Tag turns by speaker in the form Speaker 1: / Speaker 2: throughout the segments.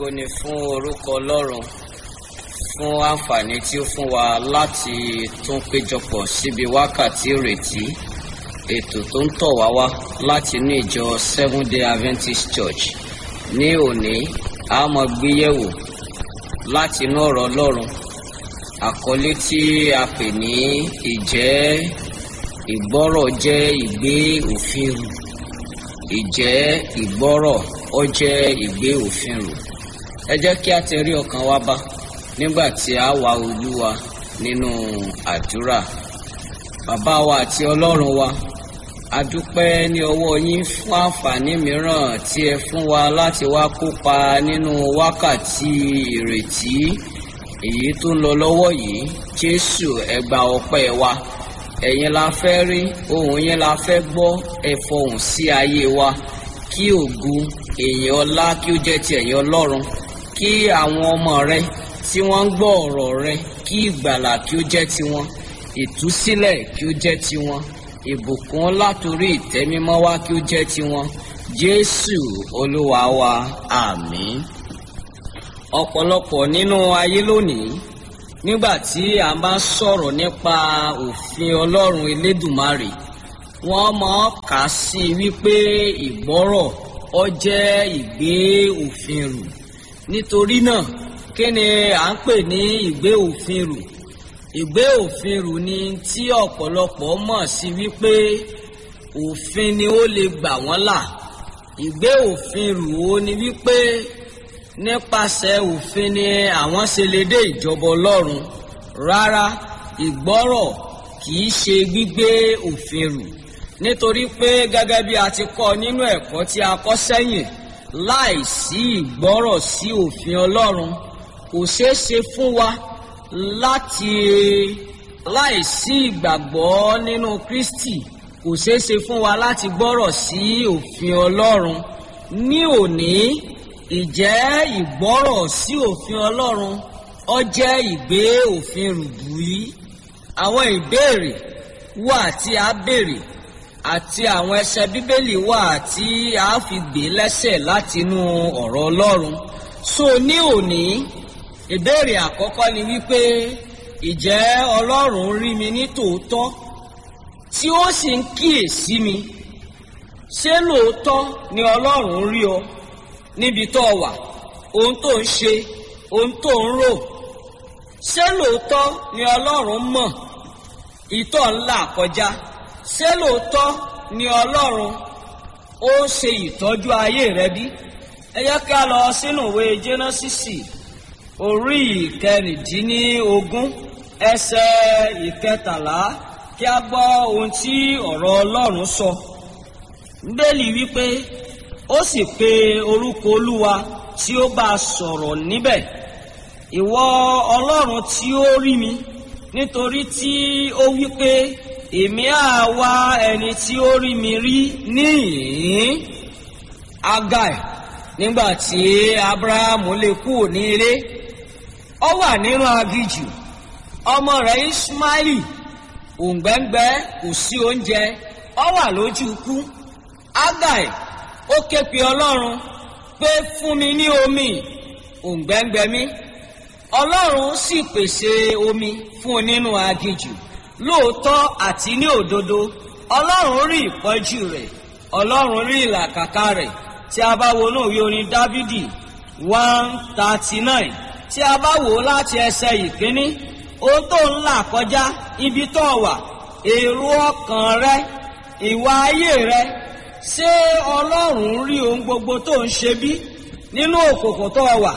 Speaker 1: ògo ni fún orúkọ ọlọ́run fún àǹfààní tí ó fún wa láti tún péjọpọ̀ síbi wákàtí ìrètí ètò tó ń tọ̀ wá wá láti inú ìjọ seven day adventist church ní òní a máa gbéyẹ̀wò láti inú ọ̀rọ̀ ọlọ́run àkọlé tí a pè ní ìjẹ́ ìgbọ́rọ̀ jẹ́ ìgbé òfin rù ìjẹ́ ìgbọ́rọ̀ ó jẹ́ ìgbé òfin rù ẹ jẹ́ kí a tẹrí ọkàn wa bá nígbà tí a wá olúwa nínú àdúrà bàbá wa àti ọlọ́run wa a dúpẹ́ ní ọwọ́ yín fún àǹfààní mìíràn tí ẹ fún wa láti wá kópa nínú wákàtí ìrètí èyí tó ń lọ lọ́wọ́ yìí jésù ẹ gba ọpẹ́ wa ẹ̀yin la fẹ́ rí ohùn yín la fẹ́ gbọ́ ẹ fọhùn sí ayé wa kí ògo èèyàn ọlá kí ó jẹ́ ti ẹ̀yin ọlọ́run kí àwọn ọmọ rẹ tí wọ́n ń gbọ́ ọ̀rọ̀ rẹ kí ìgbàlà kí ó jẹ́ tiwọn ìtúsílẹ̀ kí ó jẹ́ tiwọn ìbùkún látòrí ìtẹ́mímọ́ wá kí ó jẹ́ tiwọn jésù olúwa wa àmín ọ̀pọ̀lọpọ̀ nínú ayé lónìí nígbà tí a bá sọ̀rọ̀ nípa òfin ọlọ́run elédùmarè wọ́n máa kà á sí wípé ìgbọ́rọ̀ ọ jẹ́ ìgbé òfin rù nítorí náà kí ni à ń pè ní ìgbé òfin rù ìgbé òfin rù ni tí ọ̀pọ̀lọpọ̀ mọ̀ sí wípé òfin ni ó lè gbà wọ́n là ìgbé òfin rù ó ni wípé nípasẹ̀ òfin ni àwọn ṣe lè dé ìjọba ọlọ́run rárá ìgbọ́rọ̀ kì í ṣe gbígbé òfin rù nítorí pé gẹ́gẹ́ bí a ti kọ́ nínú ẹ̀kọ́ tí a kọ́ sẹ́yìn láìsí ìgbọ́rọ̀ sí òfin ọlọ́run kò ṣeé ṣe fún wa láti láìsí ìgbàgbọ́ nínú kristi kò ṣeé ṣe fún wa láti gbọ́rọ̀ sí òfin ọlọ́run ní òní ìjẹ́ ìgbọ́rọ̀ sí òfin ọlọ́run ọ jẹ́ ìgbé òfin rùbù yìí àwọn ìbéèrè wà tí a béèrè àti àwọn ẹsẹ bíbélì wà tí a fi gbé lẹ́sẹ̀ látinú ọ̀rọ̀ ọlọ́run so ní òní ìbéèrè àkọ́kọ́ ni wípé ìjẹ́ ọlọ́run rí mi ní tòótọ́ tí ó sì ń kíyèsí mi ṣé lóòótọ́ ni ọlọ́run rí ọ níbi tó wà ohun tó ń ṣe ohun tó ń rò ṣé lóòótọ́ ni ọlọ́run mọ̀ ìtọ́ ńlá kọjá ṣé lóòótọ́ ni ọlọ́run ó ṣe ìtọ́jú ayé rẹ bí ẹ yẹ ká lọ sínú ìwé jẹ́nọ́sísì orí ìkẹrìndínlógún ẹsẹ̀ ìkẹtàlá kí a gbọ́ ohun tí ọ̀rọ̀ ọlọ́run sọ bẹ́ẹ̀lì wípé ó sì pe orúkọ olúwa tí ó bá sọ̀rọ̀ níbẹ̀ ìwọ ọlọ́run tí ó rí mi nítorí tí ó wí pé èmi á wá ẹni tí ó rí mi rí níhìn agai nígbà tí abrahamu lè kúrò ní ilé ó wà nínú agijù ọmọ rẹ̀ ismaili òǹgbẹ́ngbẹ́ kò sí oúnjẹ ó wà lójú ikú agai ó ké pe ọlọ́run pé fún mi ní omi òǹgbẹ́ngbẹ́ mi ọlọ́run sì pèsè omi fún un nínú aginjù lóòótọ́ àti ní òdodo ọlọ́run rí ìpọ́jú rẹ̀ ọlọ́run rí ìlàkàkà rẹ̀ tí a bá wo náà wí orin dávidi one thirty nine tí a bá wò ó láti ẹsẹ̀ ìkíní ohun tó ń là kọjá ibi tó wà èrò ọkàn rẹ ìwà ayé rẹ ṣé ọlọ́run rí ohun gbogbo tó ń ṣe bí nínú òkòkò tó wà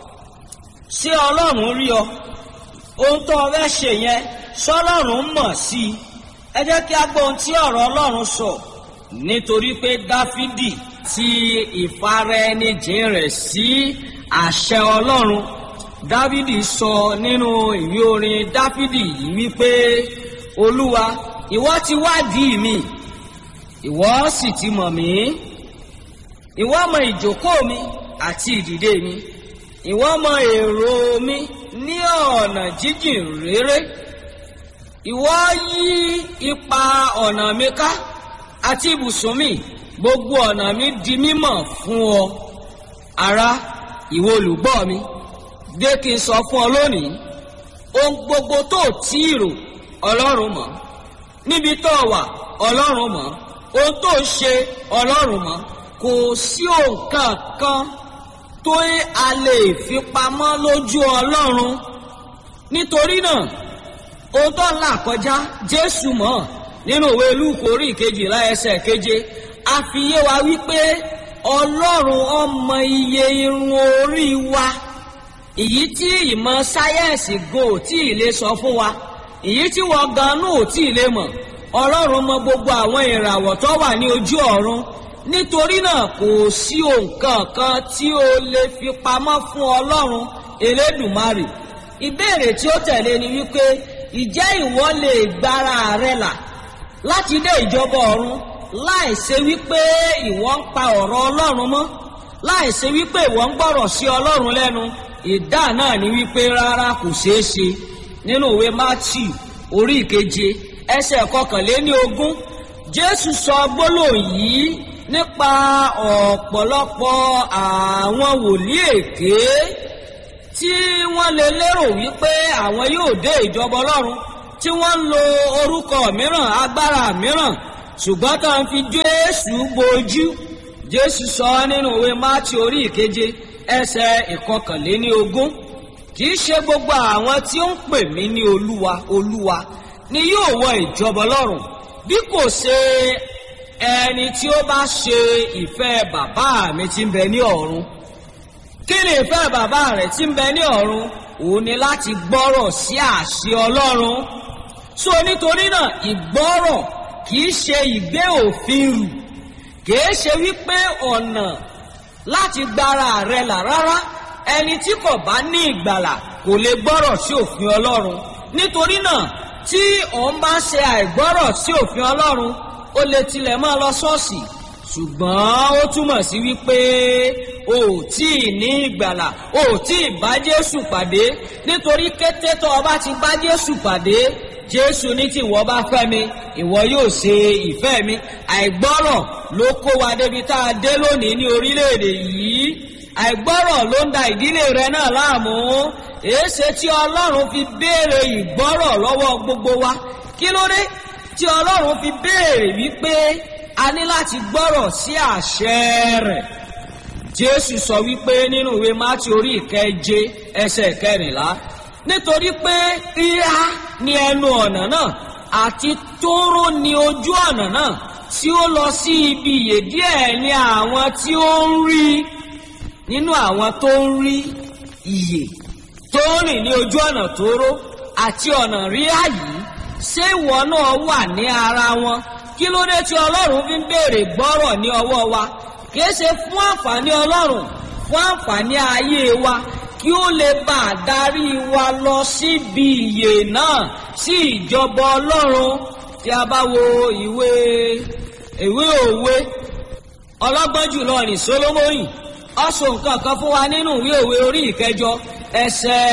Speaker 1: ṣé ọlọ́run rí ọ ohun tó o fẹ́ ṣe yẹn sọlọ́run mọ̀ sí i ẹ jẹ́ kí a gbọ́ ohun tí ọ̀rọ̀ ọlọ́run sọ nítorí pé dáfídì ti ìfaraẹnijìn rẹ̀ sí àṣẹ ọlọ́run dáfídì sọ nínú ìwé orin dáfídì yìí wípé olúwa ìwọ ti wádìí mi ìwọ sì ti mọ̀ mí ìwọ mọ ìjókòó mi àti ìdìde mi ìwọ mọ èrò mi ní ọ̀nà jíjìn réré ìwọ yí ipa ọ̀nà mi ká àti ibùsùn mi gbogbo ọ̀nà mi di mímọ̀ fún ọ ará ìwọ olùgbọ́ mi dé kí n sọ fún ọ lónìí ohun gbogbo tó tí ì rò ọlọ́run mọ̀ níbi tó wà ọlọ́run mọ̀ ohun tó ń ṣe ọlọ́run mọ̀ kò sí òǹkà kan tó a lè fi pamọ́ lójú ọlọ́run nítorí náà ohun tó ń là kọjá jésù mọ̀ nínú ìwé lúùkù orí ìkejìlá ẹsẹ̀ keje a fi yé wa wípé ọlọ́run ọmọ iye irun orí wa èyí tí ìmọ̀ sáyẹ́ǹsì go ò tí ì lè sọ fún wa èyí tí wọ́n ganú ò tí ì lè mọ̀ ọlọ́run mọ gbogbo àwọn ìràwọ̀ tó wà ní ojú ọ̀run nítorí náà kò sí òǹkàn kan tí o lè fi pamọ́ fún ọlọ́run elédùmarè ìbéèrè tí ó tẹ̀lé ni wípé ìjẹ́ ìwọ lè gbára rẹ là láti dé ìjọba ọ̀run láì ṣe wípé ìwọ ń pa ọ̀rọ̀ ọlọ́run mọ́ láì ṣe wípé ìwọ ń gbọ́rọ̀ sí ọlọ́run lẹ́nu ìdá náà ni wípé rárá kò ṣeé ṣe nínú ìwé matthew orí ìkeje ẹsẹ̀ kọkànléní ogún jésù sọ gbólóhùn yìí nípa ọ̀pọ̀lọpọ̀ àwọn wòlíì èké tí wọ́n lè lérò wípé àwọn yóò dé ìjọba ọlọ́run tí wọ́n ń lo orúkọ mìíràn agbára mìíràn ṣùgbọ́n tó ń fi jésù bojú jésù sọ nínú ìwé mátì orí ìkeje ẹsẹ̀ ìkọkànléní ogún kì í ṣe gbogbo àwọn tí ó ń pè mí ní olúwa olúwa ni yóò wọ ìjọba ọlọ́run bí kò ṣe ẹni tí ó bá ṣe ìfẹ́ bàbá mi tí ń bẹ ní ọ̀run kí ni ìfẹ́ bàbá rẹ̀ tí ń bẹ ní ọ̀run òun ni láti gbọ́rọ̀ sí àṣẹ ọlọ́run so nítorí náà ìgbọ́rọ̀ kì í ṣe ìgbé òfin rù kì í ṣe wípé ọ̀nà láti gbára rẹ̀ là rárá ẹni tí kò bá ní ìgbàlà kò lè gbọ́rọ̀ sí òfin ọlọ́run nítorí náà tí òun bá ṣe àìgbọ́rọ̀ sí òfin ọlọ́run ó lè tilẹ̀ máa lọ ṣọ́ọ̀ṣì ṣùgbọ́n ó túmọ̀ sí wípé o ò tí ì ní ìgbàlà o ò tí ì bá jésù pàdé nítorí kété tó o bá ti bá jésù pàdé jésù ní tí ìwọ bá fẹ́ mi ìwọ yóò ṣe ìfẹ́ mi àìgbọ́rọ̀ ló kó wa débi tá a dé lónìí ní orílẹ̀-èdè yìí àìgbọ́rọ̀ ló ń da ìdílé rẹ náà láàmú èéṣe tí ọlọ́run fi béèrè ìgbọ́rọ̀ lọ́wọ́ gbogbo wa kí ló dé tí ọlọ́run fi béèrè wípé a ní láti gbọ́rọ̀ sí àṣẹ rẹ̀ jésù sọ wípé nínú ìwé mátí orí ìkeje ẹsẹ̀ kẹrìnlá nítorí pé ríra ni ẹnu ọ̀nà náà àti tóró ni ojú ọ̀nà náà tí ó lọ sí ibi ìyè díẹ̀ ni àwọn tí ó ń rí nínú àwọn tó ń rí ìyè tó ń rìn ní ojú ọ̀nà tóóró àti ọ̀nà ríra yìí ṣé ìwọ náà wà ní ara wọn kí ló dé tí ọlọ́run fi ń béèrè gbọ́rọ̀ ní ọwọ́ wa kìí ṣe fún àǹfààní ọlọ́run fún àǹfààní ayé wa kí ó lè bá a darí wa lọ síbi ìyè náà sí ìjọba ọlọ́run tí a bá wo ìwé ìwé òwe ọlọ́gbọ́n jùlọ ní solomoni ọ̀sùn nǹkan kan fún wa nínú ìwé òwe orí ìkẹjọ ẹsẹ̀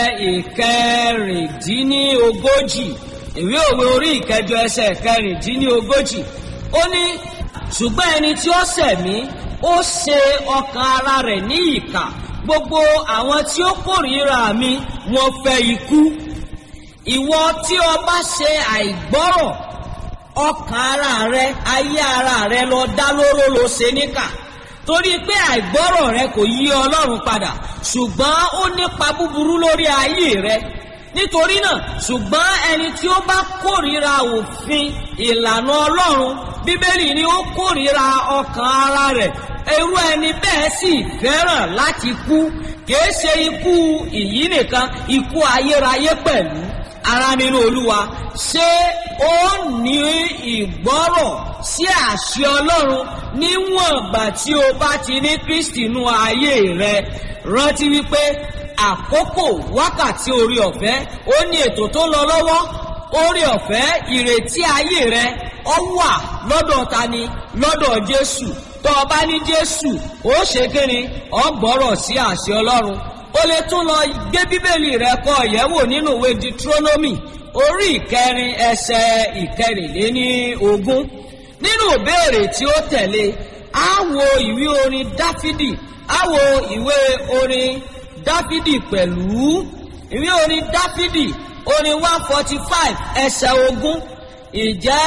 Speaker 1: ìkẹrìndínlógójì ìwé òwe orí ìkẹjọ ẹsẹ̀ ìkẹrìndínlógójì ó ní ṣùgbọ́n ẹni tí ó ṣẹ̀mí ó ṣe ọkàn ara rẹ̀ ní ìkà gbogbo àwọn tí ó kórìíra mi wọ́n fẹ́ ikú ìwọ tí o bá ṣe àìgbọ́rọ̀ ọkàn ara rẹ ayé ara rẹ lọ dá lóró ló ṣe níkà torí pé àìgbọ́rọ̀ rẹ kò yí ọlọ́run padà ṣùgbọ́n ó nípa búburú lórí ayé rẹ nítorí náà ṣùgbọ́n ẹni tí ó bá kórìíra òfin ìlànà ọlọ́run bíbélì ni ó kórìíra ọkàn ara rẹ̀ irú ẹni bẹ́ẹ̀ sì fẹ́ràn láti kú kìí ṣe ikú ìyí nìkan ikú ayérayé pẹ̀lú ara nínú olúwa ṣé ó ní ìgbọ́rọ̀ sí àṣẹ ọlọ́run níwọ̀n ìgbà tí o bá ti ní kristi nú ayé rẹ rántí wípé àkókò wákàtí orí ọ̀fẹ́ ó ní ètò tó lọ lọ́wọ́ orí ọ̀fẹ́ ìrètí ayé rẹ ọ wà lọ́dọ̀ tani lọ́dọ̀ jésù tó o bá ní jésù ó ṣe kíni ọ gbọ́rọ̀ sí àṣẹ ọlọ́run o lè tún lọ gbé bíbélì rẹ kọ ìyẹ̀wò nínú ìwé deuteronomy orí ìkẹrin ẹsẹ̀ ìkẹrìnléní ogún nínú ìbéèrè tí ó tẹ̀lé á wo ìwé orin dáfídì á wo ìwé orin dáfídì pẹ̀lú ìwé orin dáfídì orin one forty five ẹsẹ̀ ogún ìjẹ́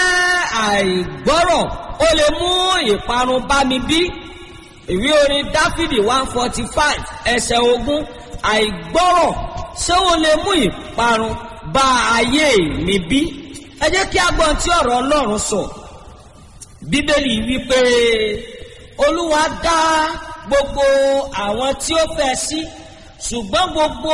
Speaker 1: àìgbọ́rọ̀ ó lè mú ìparun bá mi bí ìwé orin dáfídì one forty five ẹsẹ̀ ogún àìgbọ́rọ̀ ṣé ó lè mú ìparun bá ayé mi bí ẹ jẹ́ kí a gbọ́n tí ọ̀rọ̀ ọlọ́run sọ bíbélì wípé olúwa dá gbogbo àwọn tí ó fẹ́ sí ṣùgbọ́n gbogbo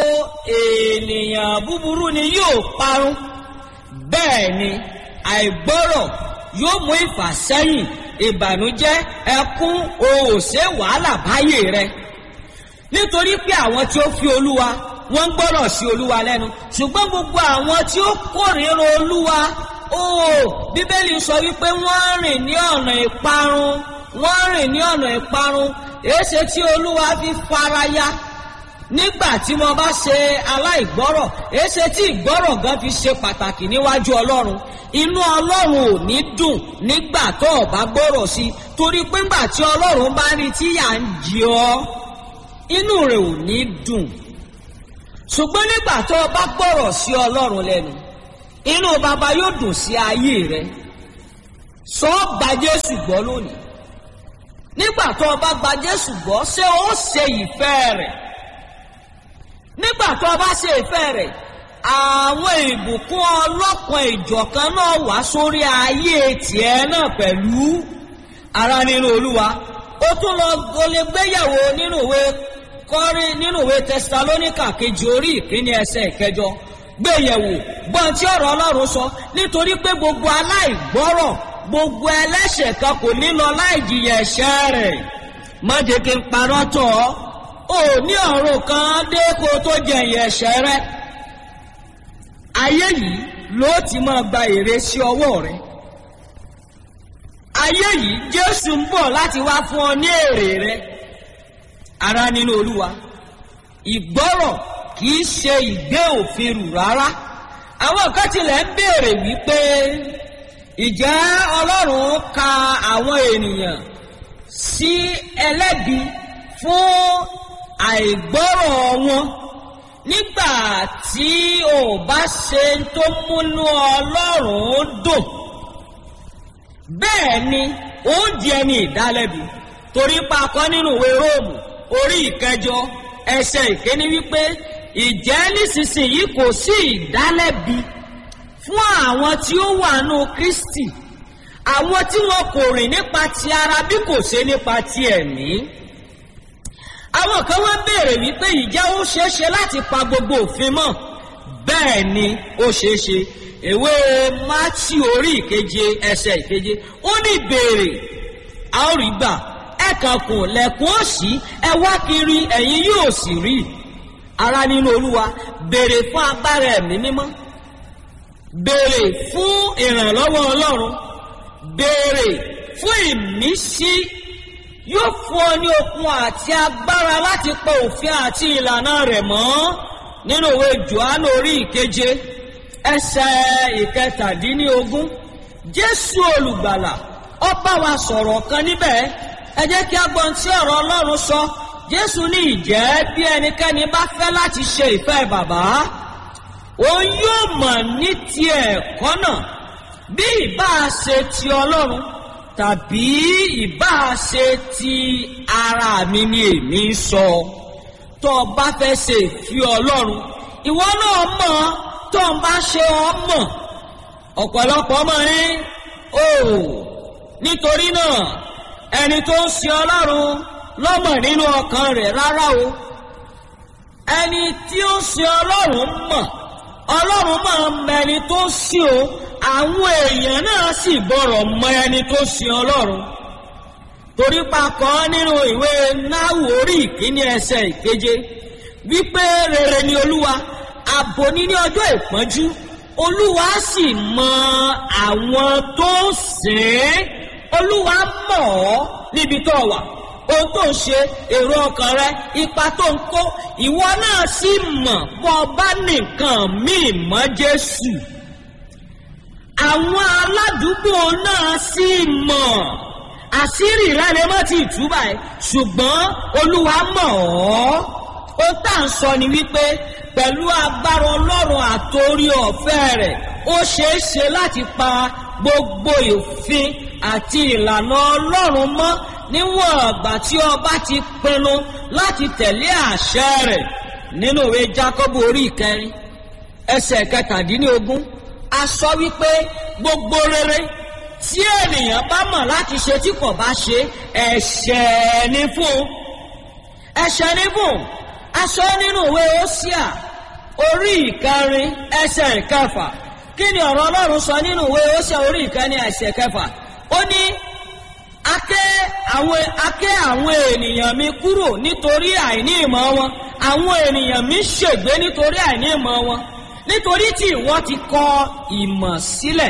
Speaker 1: ènìyàn búburú ni yóò parun bẹ́ẹ̀ ni àìgbọ́rọ̀ yóò mú ìfàsẹ́yìn ìbànújẹ́ ẹkún òòṣè wàhálà báyé rẹ nítorí pé àwọn tí ó fi olúwa wọ́n ń gbọ́rọ̀ sí olúwa lẹ́nu ṣùgbọ́n gbogbo àwọn tí ó kórìíra olúwa ó bíbélì sọ wípé wọ́n rìn ní ọ̀nà ìparun wọ́n rìn ní ọ̀nà ìparun èéṣe tí olúwa fi faraya nígbà tí mo bá ṣe aláìgbọ́rọ̀ èéṣe tí ìgbọ́rọ̀ gan fi ṣe pàtàkì níwájú ọlọ́run inú ọlọ́run ò ní dùn nígbà tó o bá gbọ́rọ̀ sí torí pé ńgbà tí ọlọ́run bá rí tí yà ń jí ọ inú rẹ̀ ò ní dùn ṣùgbọ́n nígbà tó o bá gbọ́rọ̀ sí ọlọ́run lẹ́nu inú baba yóò dùn sí ayé rẹ sọ ọ́ gba jésù gbọ́ lónìí nígbà tó o bá gba jésù gbọ́ ṣé o ṣe ìfẹ́ rẹ̀ nígbà tó o bá ṣe ìfẹ́ rẹ̀ àwọn ìbùkún ọlọ́kan ìjọ̀kan náà wá sórí ayé tiẹ̀ náà pẹ̀lú ara nínú olúwa ó tún lọ o lè gbéyàwó nínú ìwé kọ́rí nínú ìwé tẹsalóníkà kejì orí ìkíní ẹsẹ̀ ìkẹjọ gbéyẹ̀wò gbọ́n tí ọ̀rọ̀ ọlọ́run sọ nítorí pé gbogbo aláìgbọ́rọ̀ gbogbo ẹlẹ́ṣẹ̀ kan kò ní lọ láì jìyà ẹ̀ṣẹ̀ rẹ̀ má jẹ́ kí n parọ́ tọ̀ ọ́ ò ní ọ̀run kan dé kó tó jẹ̀yìn ẹ̀ṣẹ̀ rẹ̀ ayé yìí ló ti máa gba èrè sí ọwọ́ rẹ̀ ayé yìí jésù ń bọ̀ láti wá fún ọ ní èrè rẹ̀ ara nínú olúwa ìgbọ́rọ̀ kì í ṣe ìgbé òfin rù rárá àwọn kan tilẹ̀ ń béèrè wípé ìjẹ́ ọlọ́run ka àwọn ènìyàn sí ẹlẹ́bi fún àìgbọ́rọ̀ wọn nígbà tí ò bá ṣe tó múnú ọlọ́run dùn bẹ́ẹ̀ ni ó di ẹni ìdálẹ́bi torí pakọ́ nínú ìwé róòmù orí ìkẹjọ ẹsẹ̀ ìkéní wípé ìjẹ́ nísinsìnyí kò sí ìdálẹ́bi fún àwọn tí ó wà nù kristi àwọn tí wọn kò rìn nípa ti ara bí kò ṣe nípa ti ẹ̀mí àwọn kan wá béèrè wípé ìjẹ́ ó ṣeéṣe láti pa gbogbo òfin mọ́ bẹ́ẹ̀ ni ó ṣeéṣe ìwé mátì orí ìkeje ẹsẹ̀ ìkeje ó ní ìbéèrè a ó rí gbà ẹ kàn kùn lẹ̀kùn òsì ẹ wá kiri ẹ̀yin yóò sì rí ara nínú olúwa béèrè fún agbára ẹ̀mí mímọ́ béèrè fún ìrànlọ́wọ́ ọlọ́run béèrè fún ìmísí yóò fún ọ ní okun àti agbára láti pa òfin àti ìlànà rẹ̀ mọ́ nínú ìwé johannu orí ìkeje ẹsẹ̀ ìkẹtàdínlógún jésù olùgbàlà ó bá wa sọ̀rọ̀ kan níbẹ̀ ẹ jẹ́ kí a gbọ́n tí ọ̀rọ̀ ọlọ́run sọ jésù ní ìjẹ́ bí ẹnikẹ́ni bá fẹ́ láti ṣe ìfẹ́ bàbá òun yóò mọ̀ ní ti ẹ̀kọ́ náà bí ìbá ṣe ti ọlọ́run tàbí ìbá ṣe ti ara mi ni èmi ń sọ tó o bá fẹ́ ṣe ìfi ọlọ́run ìwọ náà mọ̀ tó o bá ṣe ọ mọ̀ ọ̀pọ̀lọpọ̀ mọ̀ ní o nítorí náà ẹni tó ń ṣe ọlọ́run lọ́mọ̀ nínú ọkàn rẹ̀ rárá o ẹni tí ó ń ṣe ọlọ́run mọ̀ ọlọ́run máa ń mẹni tó sí o àwọn èèyàn náà sì gbọ́rọ̀ mọ ẹni tó sin ọlọ́run torí pakọ́ nínú ìwé náwó orí ìkíní ẹsẹ̀ ìkeje wípé rere ni olúwa ààbò ní ní ọjọ́ ìpọ́njú olúwa sì mọ àwọn tó sìn olúwa mọ̀ ọ́ níbi tó wà ohun tó ń ṣe èrò ọkàn rẹ ipa tó ń kó ìwọ náà sì mọ̀ bọ́ bá nìkan míì mọ́ jésù àwọn aládùúgbò náà sì mọ̀ àṣírí rẹ lè má ti tú báyìí ṣùgbọ́n olúwa mọ̀ ọ́ ó tà ń sọ ni wípé pẹ̀lú agbára ọlọ́run àtòrí ọ̀fẹ́ rẹ̀ ó ṣeé ṣe láti pa gbogbo òfin àti ìlànà ọlọ́run mọ́ níwọ̀n ọ̀gbà tí ọba ti pinnu láti tẹ̀lé àṣẹ rẹ̀ nínú ìwé jákọ́bù orí ìkẹrin ẹsẹ̀ kẹtàdínlógún a sọ wípé gbogbo rere tí ènìyàn bá mọ̀ láti ṣe tí kò bá ṣe ẹ̀ṣẹ̀ ní fún ẹ̀ṣẹ̀ ní fún a sọ nínú ìwé Hósíà orí ìkẹrin ẹsẹ̀ ìkẹfà kí ni ọ̀rọ̀ Ọlọ́run sọ nínú ìwé Hósíà orí ìkẹrin ẹsẹ̀ ìkẹfà ó ní akẹ́ àwọn akẹ́ àwọn ènìyàn mi kúrò nítorí àìní ìmọ̀ wọn àwọn ènìyàn mi ṣègbé nítorí àìní ìmọ̀ wọn nítorí tí ìwọ ti kọ ìmọ̀ sílẹ̀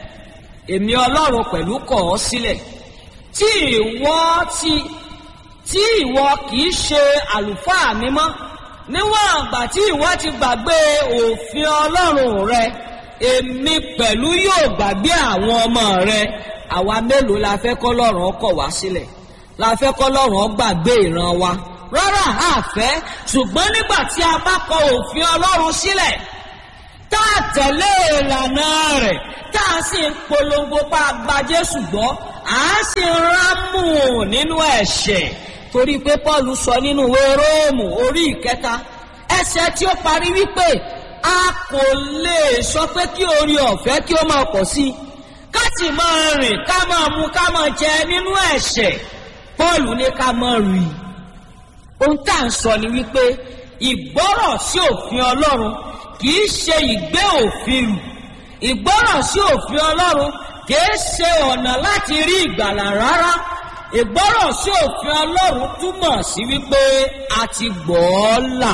Speaker 1: èmi ọlọ́run pẹ̀lú kọ̀ ọ́ sílẹ̀ tí ìwọ ti tí ìwọ kìí ṣe àlùfáà mi mọ́ níwọ̀n àgbà tí ìwọ ti gbàgbé òfin ọlọ́run rẹ èmi pẹ̀lú yóò gbàgbé àwọn ọmọ rẹ àwa mélòó la fẹ́ kọ́ lọ́rùn ọkọ̀ wá sílẹ̀ la fẹ́ kọ́ lọ́rùn gbàgbé ìran wa rárá àfẹ́ ṣùgbọ́n nígbà tí a bá kọ òfin ọlọ́run sílẹ̀ tá a tẹ̀lé ìlànà rẹ̀ tá a sì ń polongo pa gba Jésù gbọ́ à á sì ń rámù nínú ẹ̀ṣẹ̀ torí pé Paul sọ nínú ìwé Róòmù orí ìkẹta ẹsẹ̀ tí ó parí wípé a kò lè sọ pé kí orí ọ̀fẹ́ kí ó máa pọ̀ sí i ká sì máa rìn ká máa mu ká máa jẹ nínú ẹ̀ṣẹ̀ Paul ní ká máa rìn ohun tá à ń sọ ni wípé ìgbọ́rọ̀ sí òfin Ọlọ́run kì í ṣe ìgbé òfin rù ìgbọ́rọ̀ sí òfin Ọlọ́run kì í ṣe ọ̀nà láti rí ìgbàlà rárá ìgbọ́rọ̀ sí òfin Ọlọ́run túmọ̀ sí wípé a ti gbọ́ ọ́ là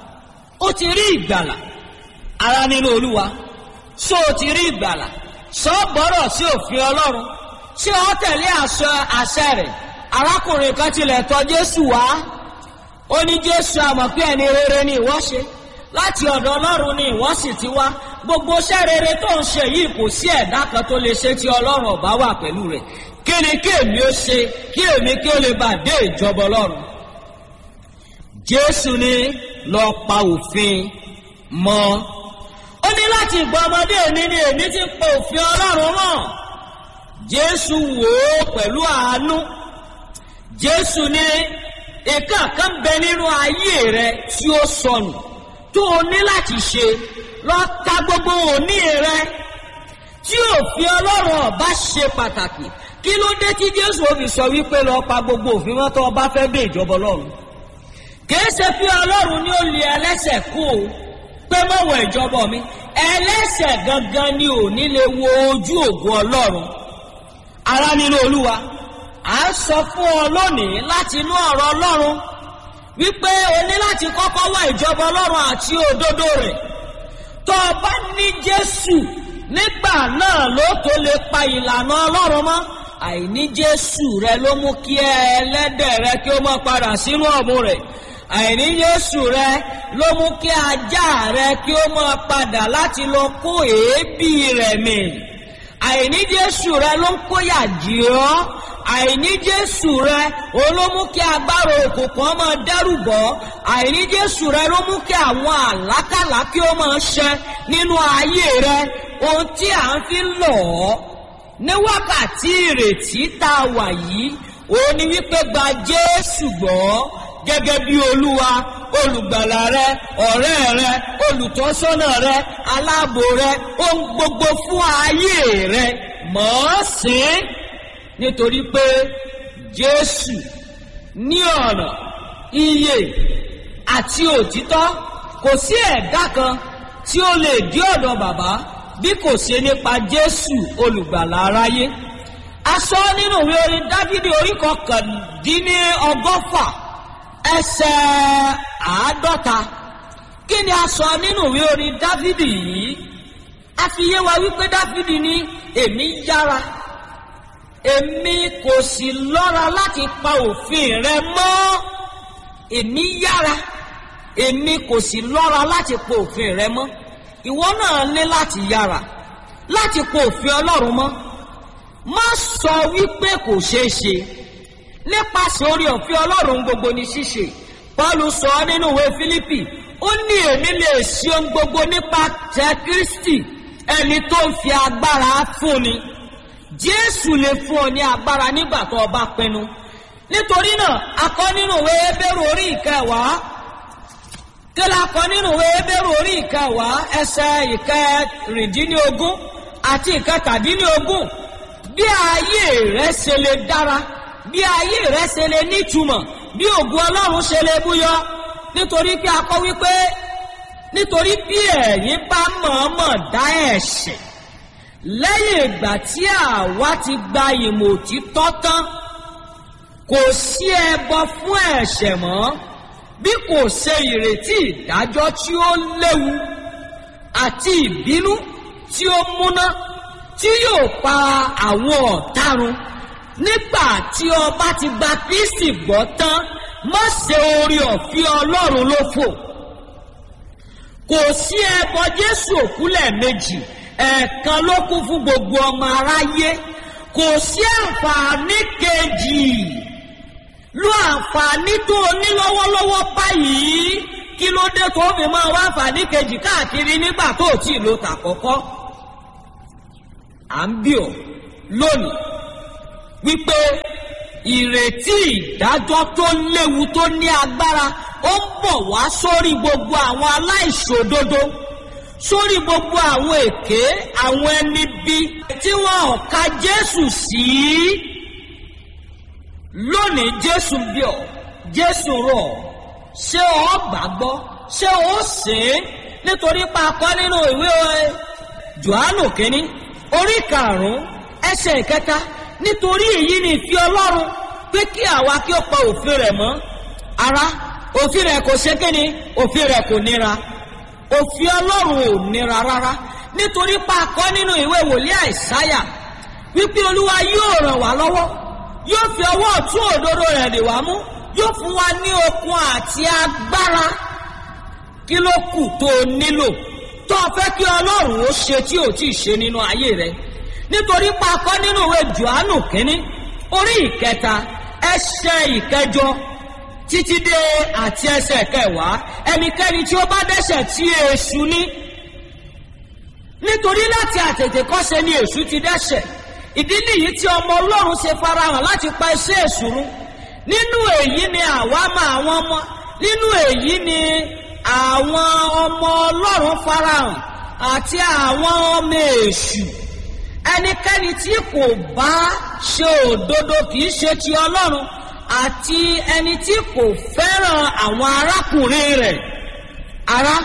Speaker 1: ó ti rí ìgbàlà ara nínú Olúwa ṣó o ti rí ìgbàlà ṣó o gbọ́rọ̀ sí òfin Ọlọ́run ṣé o tẹ̀lé àṣẹ àṣẹ rẹ̀ arákùnrin kan tilẹ̀ tọ̀ Jésù wá ó ní Jésù àmọ̀ pé ẹni rere ni ìwọ ṣe láti ọ̀dọ̀ Ọlọ́run ni ìwọ sì ti wá gbogbo iṣẹ́ rere tó ń ṣe yìí kò sí ẹ̀dá kan tó lè ṣe tí Ọlọ́run ọ̀bá wà pẹ̀lú rẹ̀ kí ni kí èmi ó ṣe kí èmi kí ó lè bá dé ìjọba Ọlọ́run Jésù ní lọ pa òfin mọ́ ó ní láti ìgbà ọmọdé mi ni èmi ti pa òfin Ọlọ́run mọ́ Jésù wò ó pẹ̀lú àánú Jésù ní ìka kan bẹ nínú ayé rẹ tí ó sọnù tó o ní láti ṣe lọ ta gbogbo òní rẹ tí òfin ọlọ́run ọba ṣe pàtàkì kí ló dé tí jésù òfin sọ wípé lọ pa gbogbo òfin wọn tó ọba fẹ́ dé ìjọba ọlọ́run kìí ṣe fi ọlọ́run ní ó lé ẹlẹ́ṣẹ̀ kú o pé mọ̀wọ̀ ìjọba mi ẹlẹ́ṣẹ̀ gangan ni ò ní lè wo ojú ògo ọlọ́run ara nínú olúwa à ń sọ fún ọ lónìí láti inú ọ̀rọ̀ ọlọ́run wípé o ní láti kọ́kọ́ wá ìjọba ọlọ́run àti òdodo rẹ̀ tó o bá ní jésù nígbà náà ló tó lè pa ìlànà ọlọ́run mọ́ àìní jésù rẹ ló mú kí ẹlẹ́dẹ̀ rẹ kí ó má padà sínú ọ̀mù rẹ̀ àìní jésù rẹ ló mú kí ajá rẹ kí ó má padà láti lọ kó èébì rẹ̀ mì àìní jésù rẹ ló ń kóyà jì ọ́ àìní jésù rẹ òun ló mú kí agbára òkùnkùn ọmọ dẹ́rù bọ́ àìní jésù rẹ ló mú kí àwọn àlákàlà kí ó máa ṣẹ nínú ayé rẹ ohun tí à ń fi lọ̀ ọ́ ní wákàtí ìrètí tá a wà yìí òun ni wípé gba jésù gbọ́ gẹ́gẹ́ bí olúwa olùgbàlà rẹ ọ̀rẹ́ rẹ olùtọ́sọ́nà rẹ aláàbò rẹ ohun gbogbo fún ayé rẹ mọ̀ ọ́ sìn nítorí pé jésù ní ọ̀nà ìyè àti òtítọ́ kò sí ẹ̀dá kan tí ó lè dí ọ̀dọ̀ bàbá bí kò ṣe nípa jésù olùgbàlà aráyé a sọ nínú ìwé orin dávidi orí kọkàndínní ọgọ́fà ẹsẹ̀ àádọ́ta kí ni a sọ nínú ìwé orin dávidi yìí a fi yé wa wípé dávidi ní èmi yára èmi kò sì lọ́ra láti pa òfin rẹ mọ́ èmi yára èmi kò sì lọ́ra láti pa òfin rẹ mọ́ ìwọ náà ní láti yára láti pa òfin ọlọ́run mọ́ má sọ wípé kò ṣeé ṣe nípasẹ̀ orí ọ̀fẹ́ ọlọ́run gbogbo ní ṣíṣe paulu sọ ọ́ nínú ìwé fílípì ó ní èmi lè ṣe ohun gbogbo nípa tẹ kristi ẹni tó ń fi agbára fúnni jésù lè fún ọ ní agbára nígbà tó o bá pinnu nítorí náà a kọ nínú ìwé ebéèrú orí ìkẹwàá kí la kọ nínú ìwé ebéèrú orí ìkẹwàá ẹsẹ ìkẹrìndínlógún àti ìkẹtàdínlógún bí ayé rẹ ṣe lè dára bí ayé rẹ ṣe lè nítumọ̀ bí ògùn ọlọ́run ṣe lè búyọ nítorí pé a kọ wípé nítorí bí ẹ̀yin bá mọ̀ọ́mọ̀ dá ẹ̀ṣẹ̀ lẹ́yìn ìgbà tí àwa ti gba ìmọ̀ òtítọ́ tán kò sí ẹbọ fún ẹ̀ṣẹ̀ mọ́ bí kò ṣe ìrètí ìdájọ́ tí ó léwu àti ìbínú tí ó múná tí yóò pa àwọn ọ̀tarun nígbà tí ọba ti gba kristi gbọ́ tán má ṣe orí ọ̀fẹ́ ọlọ́run ló fò kò sí ẹbọ jésù òkúlẹ̀ méjì ẹ̀ẹ̀kan ló kún fún gbogbo ọmọ aráyé kò sí àǹfààní kejì lo àǹfààní tó o ní lọ́wọ́lọ́wọ́ báyìí kí ló dé tó fi máa wá àǹfààní kejì káàkiri nígbà tó o tí ì lo tàkọ́kọ́ à ń bí ọ lónìí wípé ìrètí ìdájọ́ tó léwu tó ní agbára ó ń bọ̀ wá sórí gbogbo àwọn aláìṣòdodo sórí gbogbo àwọn èké àwọn ẹni bí tí wọn ò ka jésù sí lónìí jésù bí ọ jésù rọ ṣé ọ gbàgbọ́ ṣé ó sè é nítorí pa akọ nínú ìwé johannu kínní orí karùnún ẹsẹ ìkẹta nítorí èyí ni ìfi ọlọ́run pé kí àwa kí ó pa òfin rẹ̀ mọ́ ara òfin rẹ̀ kò ṣe kíni òfin rẹ̀ kò nira òfin ọlọ́run ò nira rárá nítorí pa akọ́ nínú ìwé wòlíì àìsáyà wípé olúwa yóò ràn wá lọ́wọ́ yóò fi ọwọ́ ọ̀tún òdodo rẹ̀ lè wá mú yóò fún wa ní okun àti agbára kí ló kù tó o nílò tó o fẹ́ kí ọlọ́run ó ṣe tí ò tí ì ṣe nínú ayé rẹ nítorí pa akọ́ nínú ìwé johannu kínní orí ìkẹta ẹsẹ̀ ìkẹjọ títí dé àti ẹsẹ̀ kẹwàá ẹnikẹ́ni tí ó bá dẹ́sẹ̀ tí èṣù ní nítorí láti àtètè kọ́ṣe ni èṣù ti dẹ́sẹ̀ ìdí nìyí tí ọmọ ọlọ́run ṣe farahàn láti pa iṣẹ́ èṣù run nínú èyí ni àwa mọ àwọn ọmọ nínú èyí ni àwọn ọmọ ọlọ́run farahàn àti àwọn ọmọ èṣù ẹnikẹ́ni tí kò bá ṣe òdodo kì í ṣe ti ọlọ́run àti ẹni tí kò fẹ́ràn àwọn arákùnrin rẹ̀ ara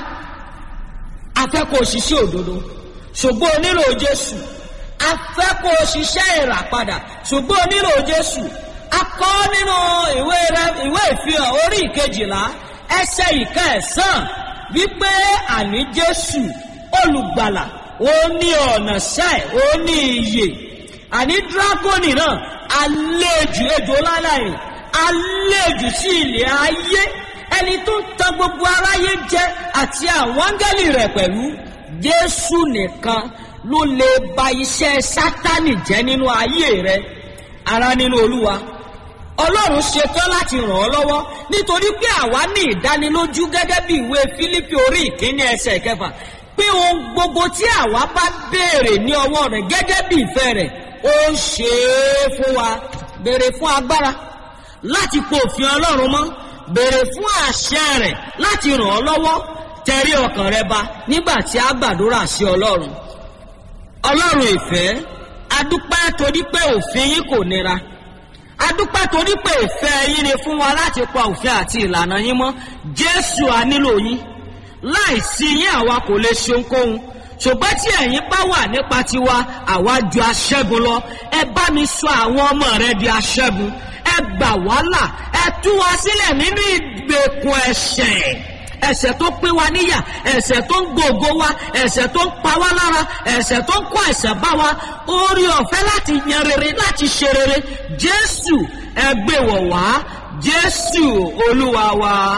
Speaker 1: afẹ́kọ̀ọ́ òṣìṣẹ́ òdodo ṣùgbọ́n o nílò jésù afẹ́kọ̀ọ́ òṣìṣẹ́ ìràpadà ṣùgbọ́n o nílò jésù akọ́ nínú ìwé rẹ ìwé ìfihàn orí ìkejìlá ẹsẹ̀ ìkẹsàn wípé àní jésù olùgbàlà ó ní ọ̀nà sẹ́ẹ̀ ó ní iyè àní dírágọ́nì náà àlejò ejò láláì àlejò sí ilẹ̀ ayé ẹni tó ń tan gbogbo aráyé jẹ àti àwọn áńgẹ́lì rẹ̀ pẹ̀lú jésù nìkan ló lè ba iṣẹ́ sátánì jẹ́ nínú ayé rẹ ara nínú olúwa ọlọ́run ṣetán láti ràn ọ́ lọ́wọ́ nítorí pé àwa ní ìdánilójú gẹ́gẹ́ bí ìwé fílípì orí ìkíní ẹsẹ̀ kẹfà pé ohun gbogbo tí àwa bá béèrè ní ọwọ́ rẹ̀ gẹ́gẹ́ bí ìfẹ́ rẹ̀ ó ń ṣe é fún wa béèrè fún agbára láti po òfin ọlọ́run mọ́ béèrè fún àṣẹ rẹ̀ láti ràn ọ́ lọ́wọ́ tẹ̀rí ọkàn rẹ ba nígbà tí a gbàdúrà sí ọlọ́run ọlọ́run ìfẹ́ adúpẹ́ torí pé òfin yín kò nira adúpẹ́ torí pé ìfẹ́ yín ni fún wa láti pa òfin àti ìlànà yín mọ́ jésù a nílò yín láìsí yín àwa kò lè ṣe ohunkóhun ṣùgbọ́n tí ẹ̀yin bá wà nípa tiwa àwa ju aṣẹ́gun lọ ẹ bá mi sọ àwọn ọmọ rẹ di aṣẹ́gun ẹ gbà wá là ẹ tú wa sílẹ̀ nínú ìgbèkùn ẹ̀ṣẹ̀ ẹ̀ṣẹ̀ tó pín wa níyà ẹ̀ṣẹ̀ tó ń gbòògó wa ẹ̀ṣẹ̀ tó ń pa wá lára ẹ̀ṣẹ̀ tó ń kó ẹ̀ṣẹ̀ bá wa orí ọ̀fẹ́ láti yan rere láti ṣe rere jésù ẹ gbé wọ̀ wá jésù olúwa wa.